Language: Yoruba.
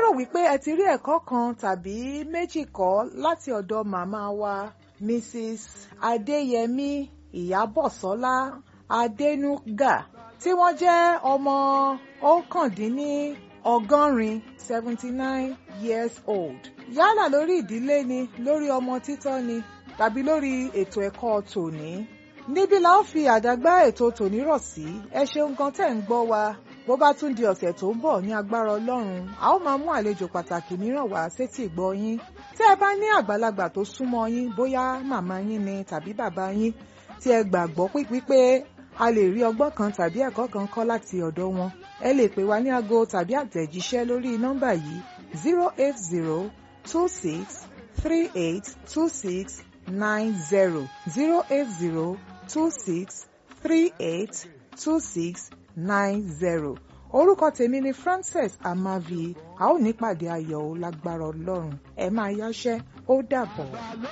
lérò wípé ẹ ti rí ẹ̀kọ́ kan tàbí méjì kọ́ láti ọ̀dọ̀ màmá wa Mrs. Adéyẹmí Ìyábọ̀sọ́lá Adénúgà tí wọ́n jẹ́ ọmọ ọ̀kàndínní ọgọ́rin seventy nine years old yálà lórí ìdílé ni lórí ọmọ títọ́ ni tàbí lórí ètò ẹ̀kọ́ tòní níbí la ó fi àdágbá ètò tòní rọ̀ sí ẹ ṣeun gan tẹ́ ń gbọ́ wa bó bá tún di ọ̀sẹ̀ tó ń bọ̀ ní agbára ọlọ́run a ó máa mú àlejò pàtàkì mìíràn wá sétí ìgbọ́ yín tí ẹ bá ní àgbàlagbà tó súnmọ́ yín bóyá màmá yín ni tàbí bàbá yín tí ẹ gbàgbọ́ pípé a lè rí ọgbọ́n kan tàbí ẹ̀kọ́ kan kọ́ láti ọ̀dọ̀ wọn ẹ lè pè wá ní aago tàbí àtẹ̀jíṣẹ́ lórí nọ́mbà yìí zero eight zero two six three eight two six nine zero zero eight zero two six three eight two six nine zero orúkọ tèmi ni Frances Amavi a ó nípàdé ayọ̀ lágbára Ọlọ́run ẹ máa yáṣẹ́ ó dàbọ̀.